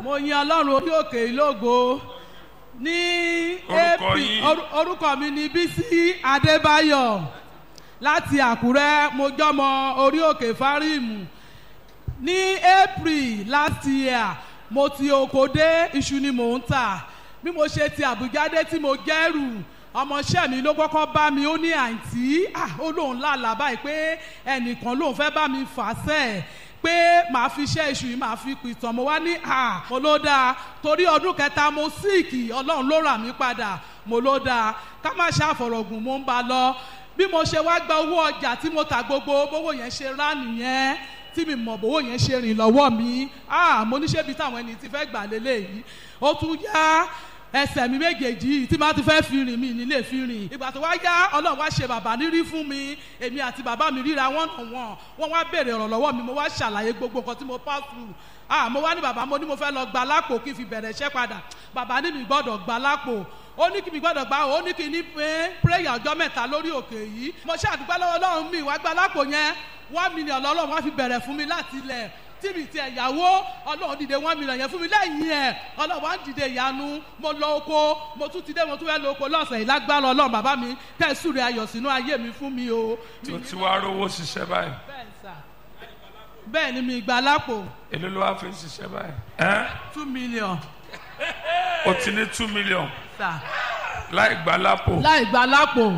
mo yin ọlọ́run orí òkè ìlógo ní Orúkọ AP yín? oru- orúkọ mi ni bísí adébáyọ̀ láti àkúrẹ́ mo jọmọ orí òkè fáríìmù ní april last year mo ti oko dé iṣu ni mò ń tà bí mo ṣe ti àbújá dé tí mo gẹ́rù ọmọọṣẹ́ mi ló kọ́kọ́ bá mi ó ní àǹtí ah, ó lóun lálàá báyìí pé ẹnìkan lóun fẹ́ bá mi fà sẹ́ẹ̀ pé màá fi iṣẹ́ iṣu yìí màá fi pìtàn mo wá ní à mo ló dáa torí ọdún kẹta mo síìkì ọlọ́run ló rà mí padà mo ló dáa ká má ṣàfọ̀rọ̀gùn mo ń ba lọ bí mo ṣe wá gba owó ọjà tí mo tà gbogbo bówó yẹn ṣe rá nìyẹn tí mi mọ̀ bówó yẹn ṣe rìn lọ́wọ́ mi ah mo ní ṣébi táwọn ẹni tí fẹ́ gbà lélẹ́yìí ó tún yá ẹsẹ̀ mi méjèèjì yìí tí máa ti fẹ́ fi rìn mí nílé fi rìn ìgbà tó wá yá ọlọ́run wá ṣe bàbá nírí fún mi èmi àti bàbá mi ríra wọ́n nà wọ́n wọ́n wá béèrè ọ̀rọ̀ lọ́wọ́ mi mo wá ṣàlàyé gbogbo nǹkan tí mo pass through ah mo wá ní bàbá mo ní mo fẹ́ lọ gba lápò kí n fi bẹ̀rẹ̀ iṣẹ́ padà bàbá ní mi gbọ́dọ̀ gba lápò ó ní kí mi gbọ́dọ̀ gba ó ní kí ní pé prayer ọjọ́ mẹ́ta lórí òkè yìí mo ṣàdúgbò lọ́wọ́ ọlọ́run mi wá gba lápò yẹn one million lọ́lọ́run wá fi bẹ̀rẹ̀ fún mi láti ilẹ̀ tí mi ti ẹ̀yàwó ọlọ́run dìde one million yẹn fún mi lẹ́yìn ẹ̀ ọlọ́run wá ń dìde ìyanu mo lọ oko mo tún ti dé mo tún fẹ́ lọ oko lọ́sẹ̀ yìí lágbára ọlọ́run bàbá mi kẹ́sùn rẹ̀ ayọ̀ sínú ayé mi fún mi o. tó ti wá rówó ṣiṣẹ́ báyìí bẹ́ẹ̀ sà bẹ́ẹ̀ ni mi gba lápò èló ló wá fi ń ṣiṣẹ́ báyìí ẹ́ two million o ti ní two million sà láì gba lápò láì gba lápò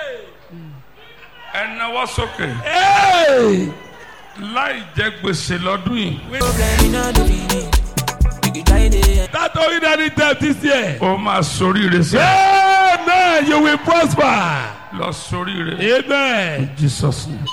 ẹ náwó sókè Hey! láì jẹ gbèsè lọ́dún yìí Problem in all the meaning. You can try it. That don't need any debt this year. ó máa soríire sí Amen. You will prosper. lọ soríire Amen. jesus name.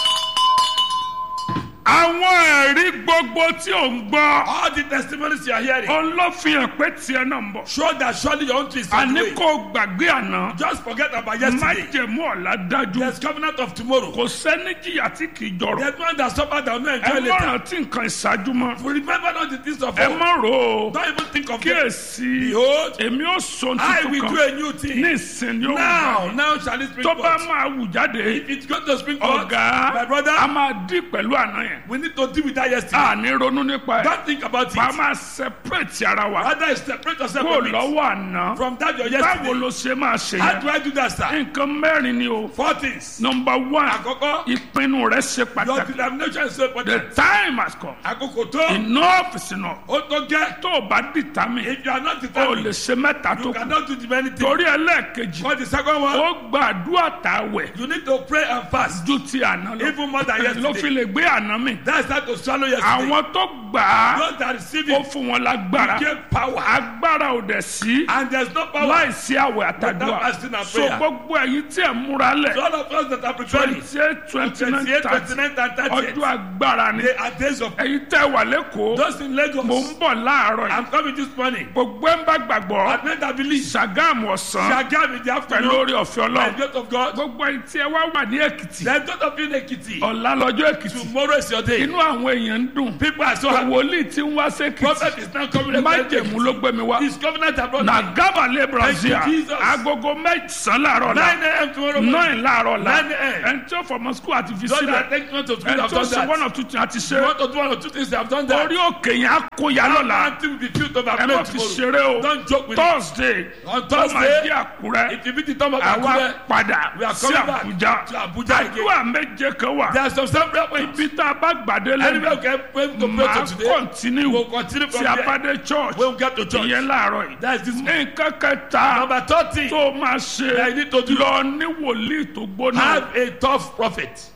àwọn ẹ̀rí gbogbo tí ò ń gbọ́ All the testimonies you are hearing òun ló fi hàn pé tiẹ̀ náà ń bọ̀ show that surely your own tree is on the àní way. kò gbàgbé àná Just forget about yesterday. májẹ̀mú ọ̀la dájú There's covenant of tomorrow. kò sẹ́ni jìyà tí kì í jọrọ̀ There's one that suffered that will not ẹ enjoy má later. rántí nǹkan ìṣáájú mọ́ Remember not the things of ẹ old. má rò ó Don't even think of them. kíyèsí Behold, èmi ó sọ I tuntun will do kan a new ní thing. ìsìn yóò Now, wù now shall it spring tó bá forth. máa wù jáde If it's going to spring forth, ọ̀gá my brother, a máa dì pẹ̀lú àná yẹn we need to deal with that yesterday. a ní ronú nípa ẹ̀ Don't think about wàá it. máa separate ara wa Rather, separate yourself kó from it. lọ́wọ́ àná From that your báwo yesterday. ló ṣe máa ṣe How yẹn do I do that, sir? nǹkan mẹ́rin ni o Four things. number one Àkọ́kọ́, ìpinnu rẹ ṣe your pàtàkì determination is so the important. time has come Àkókò tó, enough is enough ó tó gẹ́. tó o bá determine If you are not o lè determined, ṣe mẹ́ta tó you kù cannot do the many things. torí ẹlẹ́ẹ̀kejì For the second one, ó gbàdúrà tàwẹ̀ you need to pray and fast. ju ti àná lọ Even more than ló fi yesterday. lè gbé àná mi That's how to swallow yesterday. àwọn tó gbà á Those that receive ó it fún wọn lágbára get power. agbára ò dẹ̀ sí And there's no power. láìsí àwẹ̀ Without àtàdúrà fasting and so prayer. gbogbo ẹ̀yin tí ẹ̀ múra lẹ̀ So all of us that are preparing, twenty eight twenty nine 28, thirty 29, and 30, ọjọ́ agbára ni they are days of ẹ̀yin tẹ́ wà lẹ́kọ̀ọ́ Those in mò Lagos, ń bọ̀ láàárọ̀ yìí I'm coming this morning. gbogbo ẹ̀ ń bá gbàgbọ́ At night I believe. Ṣàgámù ọ̀sán Shagam in the pẹ̀lú afternoon. orí ọ̀fẹ́ By the ọlọ́run grace of God. gbogbo ẹ̀yin tí ẹ wá wà ní èkìtì Then those of you in Ekiti. ọ̀la lọ́jọ́ èkìtì Tomorrow is your day. inú àwọn èèyàn ń dùn People are so happy. wòlíì tí ń wá sékìtì Prophet is now coming. májèmú ló gbé mi wá His covenant abroad. na gábàlẹ̀ brazil Thank you, Jesus. agogo mẹ́sàn-án láàárọ̀ la 9 a.m. tomorrow morning. nine láàárọ̀ la 9 a.m. ẹni tí ó fọmọ skul àti fi Those sílẹ̀ that take note of ẹni scripture have tí ó done ṣe one that. of two things àti You ṣe want to do one or two things, they have done that. orí òkè yẹn á kó ya lọ́la Until we be filled to ẹ má overflow fi tomorrow. ṣeré o Don't joke with it. thursday On ó máa Thursday, di àkúrẹ́ If you meet the time of àwa Akure, padà we are sí coming back àbújá to Abuja again. àdúrà méje kan wà there are some some prayer points. ibi tá a bá gbàdé Anywhere lẹ́nu we can pray to pray máa to today, kọ́ntínú we'll continue from tí a there. bá dé church When we get to church. ìyẹn láàárọ̀ yìí That is this morning. nǹkan kẹta Number 30, tó máa ṣe that you need to do. lọ ní wòlíì tó gbóná have a tough prophet.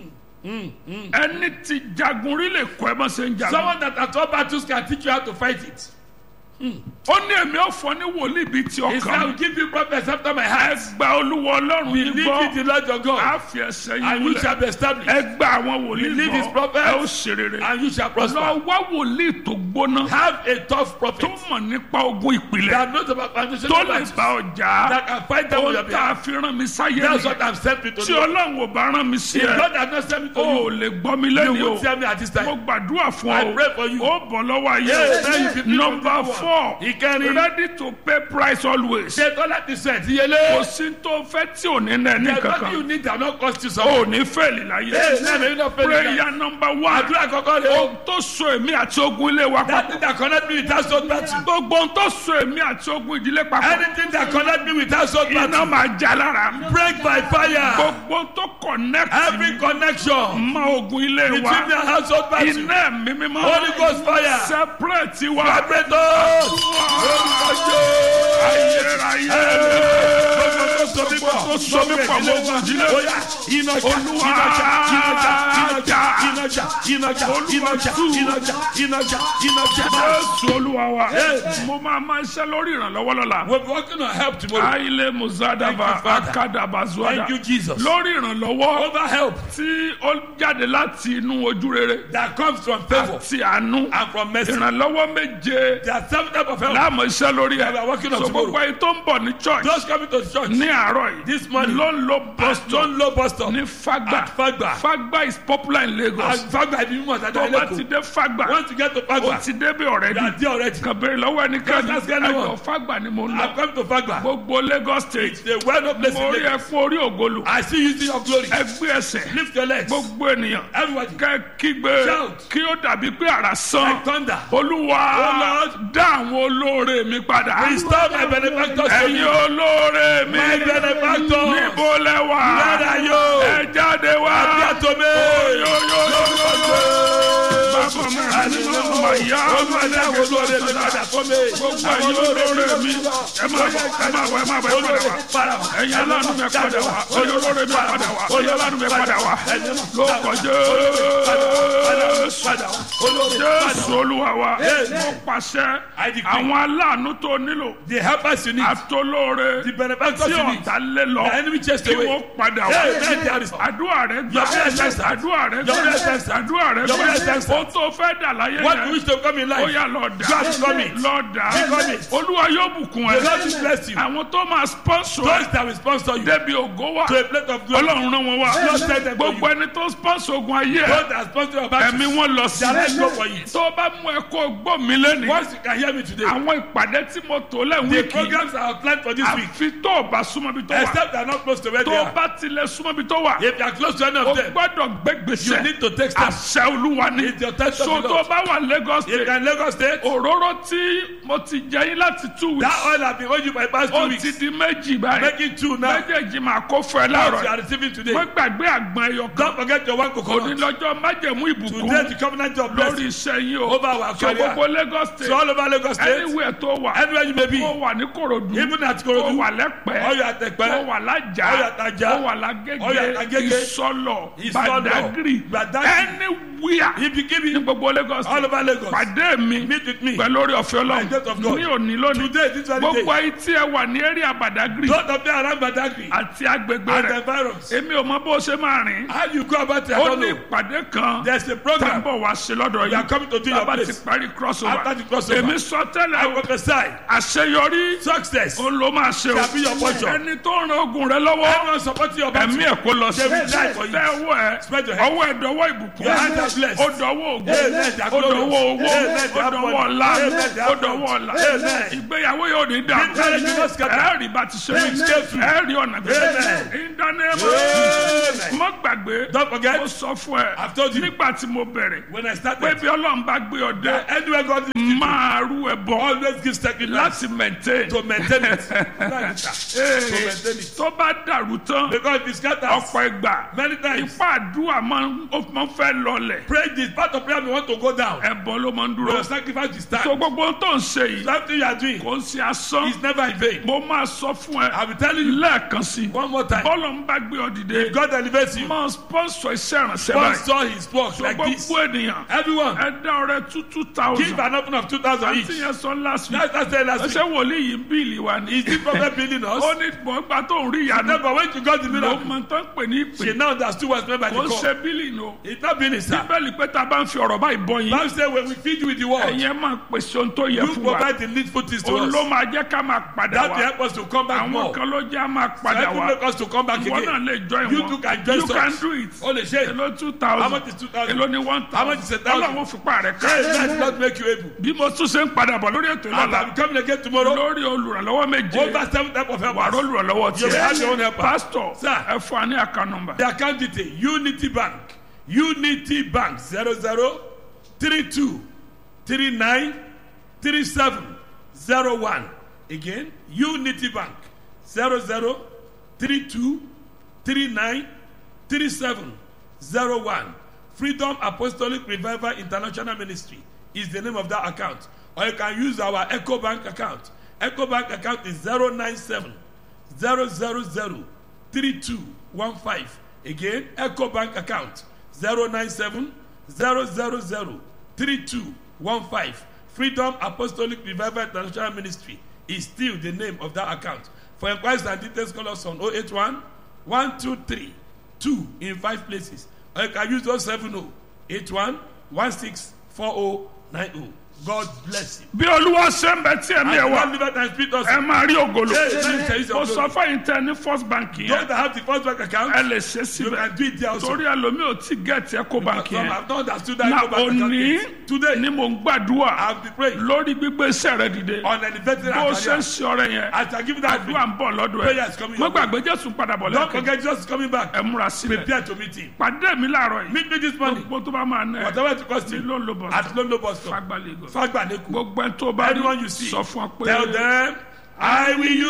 ẹni tí jagun rí lè kọ́ ẹ bá ṣe ń jagun Someone that at all battles can teach you how to fight it. ó ní èmi ò fọ ní wòlíì bíi ti He said, I will ọkàn give you prophets after my ẹ heart. gba olúwa ọlọ́run yìí Believe in gbọ́ the Lord your á God, fi ẹsẹ̀ yìí and you múlẹ̀ shall be established, ẹ gba àwọn wòlíì Believe his gbọ́ prophets, ẹ ó ṣe rere and you shall lọ prosper. wá wòlíì tó gbóná Have a tough tó prophet mọ̀ nípa ogun ìpìlẹ̀ that knows about foundation tó of lè battles, bá ọjà that can fight them on your ó tá a behalf. fi rán mi sáyé That's nìyẹn what I'm sent me to tí do. ọlọ́run ò bá rán mi sí If ẹ God has not sent me to o ò you, lè gbọ́ mi you lẹ́nu o will tell me at this mo time. gbàdúrà fún I ọ pray for you. ó bọ̀ lọ́wọ́ ayé Yes, o yes. nọmba four Ìkẹrin. ready to pay price always. Ṣé tó láti sẹ̀ kò díyelé? sí tó fẹ́ tí ò ní nà ní The money you kankan. need that not cost you o something. ò ní fẹ́ẹ̀lì láyé. Ee, náà lè not fail in prayer number one. Àdúrà kọ́kọ́ rẹ̀ o. ohun tó so èmi àti ogun ilé wa That papọ̀. thing that connect me with household battle. gbogbo ohun tó so èmi àti ogun ìdílé papọ̀. Anything that connect me with household iná battle. máa já lára. Break by fire. gbogbo ohun tó connect Every connection mọ ogun ilé between wa. the household battle. iná mi mímọ́. Holy Ghost fire. separate wa. Vibrator. ayérayé. tó so mí pọ̀ tó so mí pọ̀ mọ́ ogun ìdílé. Oya, iná jà, Olúwa, iná jà, iná jà, iná jà, jà. iná jà, iná jà, iná jà, iná jà, iná jà, iná jà. jésù olúwa wa. Yes. mo máa máa ṣe lórí ìrànlọ́wọ́ lọ́la. We'll be working on help tomorrow. aile muzadaba Thank you, Father. akadaba zuada. Thank you, Jesus. lórí ìrànlọ́wọ́ Over help tí ó jáde láti inú ojú rere that comes from favor àti àánú. and from mercy. ìrànlọ́wọ́ méje There are seven types of help. láàmú iṣẹ́ lórí ẹ̀. We are working on so tomorrow. gbogbo ẹni tó ń bọ̀ ní church Those coming to church ní àárọ̀ yìí. This morning. ló ń lo bus stop don't low bus stop. ní fagba. At Fagba. fagba is popular in lagos. Fagba ibi mímọ̀ tàbí tó bá ti ẹlẹ́kọ̀ọ́. dé fagba. Once you get to ó Fagba, ti débi you are ọ̀rẹ́dì. there already. kàn béèrè lọ́wọ́ ẹnikẹ́ni Just ask anyone. ẹjọ́ fagba ni mo ń I'm lọ. coming to Fagba. gbogbo lagos state. The well-known place mo in rí ẹ Lagos. fún orí ògolo. I see you see your glory. ẹgbẹ́ ẹsẹ̀. Lift your legs. gbogbo ènìyàn. Everybody. kẹ́ kígbe Shout. kí ó dàbí pé àrà sán. Like thunder. olúwa Oh, Lord. dá àwọn olóore mi padà. Restore my benefactors to ẹ̀yin you. olóore mi. My benefactors. níbo lẹ wà. Where are you? ẹ jáde wá. Appear to me. bàbá mi àti màmá yá. Olúwa dá àwọn olóore mi padà fún mi. gbogbo ẹ̀yin olóore mi. ẹ máa bọ̀ ẹ máa bọ̀ ẹ máa bọ̀ ẹ padà wá. Para wa. ẹ̀yin aláàánú mi padà wá. ẹ̀yin olóore mi padà wá. ẹ̀yin aláàánú mi padà wá. lóko jésù. Padà wá. Olóore padà jésù wá. olúwa wa. Yes. mo pàṣẹ I decree. àwọn aláàánú tó nílò. The helpers you need. àtolóore The benefactors tí you need. ọ̀tá lé lọ. The enemy chased kí away. wọ́n padà wá. Hey, let there is- àdúrà rẹ gbà. Your prayer is answered. àdúrà rẹ Your prayer is gbà. answered. àdúrà rẹ Your prayer is gbà. answered. o tó fẹ́ dà láyé What you yẹn. wish to come in ó life. yà lọ dà. God become it. lọ dà. Become it. olúwa yóò bùkún The ẹ. Lord will bless you. àwọn tó máa sponsor Those ẹ. that will sponsor you débi ògo wa. to a plate of glory. ọlọ́run rán wọn wá. Lord send them for you. gbogbo ẹni tó sponsor ogun ayé ẹ. Those that sponsor your battle. ẹ̀mí wọn lọ sí. Their legs go for you. tó bá mú ẹ kó gbọ́ mi lẹ́nu. Once you can hear me today. àwọn ìpàdé tí mo tò lẹ́wọ̀n The wíìkì. programs are outlined for this week. àfi tó o bá súnmọ́ bí tó wà. Except they are not close to where they tó o are. bá tilẹ̀ súnmọ́ bí tó wà. If you are close to any o of them, gbọ́dọ̀ gbé you gbèsè. need to take steps. àṣẹ olúwa ni. It's your test of so the tó o Lord. bá wà lagos If you state. are in Lagos State, òróró tí mo ti jẹ yín láti two that weeks. oil has been owing you for the past two ó weeks. ti di méjì báyìí. Making two now. méjèèjì máa kó fún ẹ What you láàárọ̀. are receiving today. mo gbàgbé àgbọn ẹyọ kan. Don't forget your one coconut. onílọ́jọ́ májẹ̀mú Today ìbùkún the covenant of lórí blessing iṣẹ́ yín o. over our so career. gbogbo lagos state. So all over Lagos State, anywhere tó wà. anywhere you may be, ó wà ní korodu. even at ó Korodu, wà lẹ́pẹ́. or you are at Ekpe, ó wà lájà. ó wà lájà, ó wà ó wà lágége. lágége, ìsọlọ. Ìsọlọ̀, badagry. Badagry. anywhere. if you give ní me gbogbo lagos all state. over Lagos, pàdé mi. meet with me. pẹ̀lú orí ọ̀fẹ́ By the grace of God. ọlọ́run. ní òní lónìí. Today, this very gbogbo day, ayé tí ẹ wà ní area badagry. those of them around Badagry àti agbègbè and the rẹ̀. virus, èmi ò mọ bó ṣe máa rìn. how you go about it, I ó don't ní know. ìpàdé kan. There's a tá ń program bọ̀ wá sí lọ́dọ̀ we are yìí. coming to do your bàbá ti place. parí crossover. After the crossover. èmi sọ I tẹ́lẹ̀ prophesy àṣeyọrí success. ó ló máa ṣe o. Shall be your portion. ẹni tó ń ran ogun rẹ lọ́wọ́ Everyone supporting your battle. ẹ̀mí ẹ̀ kó lọ sí. They will die for you. tẹ ọwọ́ ẹ Spread your hand. ọwọ́ ẹ dọwọ́ ìbùkún. Your hands are blessed. ó dọwọ́ ògùn. Amen. They are ó dọwọ́ glorious. owó. Amen. They ó are dọwọ́ money. ọ̀la. Amen. They ó are dọwọ́ ọ̀la. Amen. ìgbéyàwó yóò ní dà. This marriage will not scatter. ẹ rí bá ti ṣe. Amen. ẹ rí ọ̀nà gbé. Amen. ìdánimọ̀. Amen. mo gbàgbé. Don't forget, mo sọ fún ẹ. I've told you. nígbà tí mo bẹ̀rẹ̀. when I pé started, bí ọlọ́run bá gbé ọ dé. anywhere God leads you to, máa rú ẹ bọ̀. always give sacrifice láti maintain. to maintain it. to maintain it. tó bá dàrú tán Because if it scatters, ọ̀pọ̀ ìgbà many times, ipá àdúrà máa ń ó máa ń fẹ́ lọlẹ̀ pray this part of prayer we want to go down. ẹ̀bọ ló máa ń dúró. Your sacrifice is tó time. gbogbo ohun tó ń ṣe yìí Something you are doing kò ń ṣe asán is never in vain. mo máa sọ fún ẹ I will tell you lẹ́ẹ̀kan sí i one more time. bọ́ọ̀lù ń bá gbé ọ dìde God elevates you. máa sponsor iṣẹ́ ìrànṣẹ́ báyìí Sponsor his work tó like this. gbogbo ènìyàn Everyone, ẹ dá ọrẹ two two give thousand an offering of 2,000 àti each. yẹn sọ last week That's that's the last ẹsẹ̀ week. wòlíì yìí ń bíìlì wa ni Is this prophet building us? ó ní gbọ̀ngbà tó ń rí ìyanu Never when she got the ló miracle, mọ tán pè ní ìpè she now understood what's meant by kò the ń call. ṣe bíìlì nù. It's not building, sir. bíbélì pé tá a bá ń fi ọ̀rọ̀ fọ̀rọ̀ báyìí bọ́ yín Bible say when we feed you with the word, ẹ̀yin ẹ̀ máa pèsè ohun tó yẹ you fún wa provide the needful things to òun us. ló máa jẹ́ ká máa padà That will wá help us to come back àwọn more. kan ló jẹ́ á máa padà That will wá make us to come back ìwọ náà again. lè join You wọn too can join you us. can do it O lè ṣe. èló two How thousand much is 2,000? èló ni one How much is a thousand thousand? ọlọ́run fipá rẹ̀ ká Hey, that not make you able. bí mo tún ṣe ń padà bọ̀ lórí ètò And ìlànà I'm coming again tomorrow. lórí olùrànlọ́wọ́ méje Over seven type of wà helpers. olùrànlọ́wọ́ You will have your own tiẹ̀ helper. pásítọ̀ Sir. ẹ fún wa ní àká nọmbà The account detail Unity Bank Unity Bank zero zero three two three nine three seven zero one again Unity Bank zero zero three two three nine three seven zero one Freedom Apostolic Revival International Ministry is the name of that account or you can use our Echo Bank account Echo Bank account is zero nine seven zero zero zero three two one five again eco bank account zero nine seven zero zero zero three two one five freedom apostolic revival international ministry is still the name of that account for inquiries and details call us on oh eight one one two three two in five places or you can use those seven oh eight one one six four oh nine oh god bless you. bí olúwa ṣe ń bẹ tí ẹ̀mí ẹ̀ and wá one liver and spirit also. ẹ máa rí ògolo Hey, let me tell you mo something. sọ fẹ́yìn tẹ ní first bank those yẹn that have the first bank account. ẹ lè ṣe you síbẹ̀ can do it there also. torí ẹlòmíì ò tí gẹ̀ẹ́tì ẹ̀kọ́ bank Some yẹn have not understood that na Eco Bank account òní yet. Today, ni mò ń gbàdúrà I have been praying lórí gbígbé iṣẹ́ rẹ dìde on an invented bó ṣe ń career. ṣe ọrẹ yẹn As I give that àdúrà ń bọ̀ lọ́dọ̀ Prayer ẹ̀ is coming mo your way. gbàgbé jésù padà bọ̀ Don't lẹ́kẹ̀ẹ́ forget Jesus is coming back. ẹ múra sílẹ̀ Prepare to meet him. pàdé mi láàárọ̀ yìí Meet me this morning. gbogbo tó bá máa ná ẹ Whatever it costs ní you. ló ń lo bọ̀ At Lolo bus stop. fagbálẹ̀ Fagbaneku. gbogbo ẹ tó bá rí Anyone you see. sọ fún ọ pé Tell them, I will use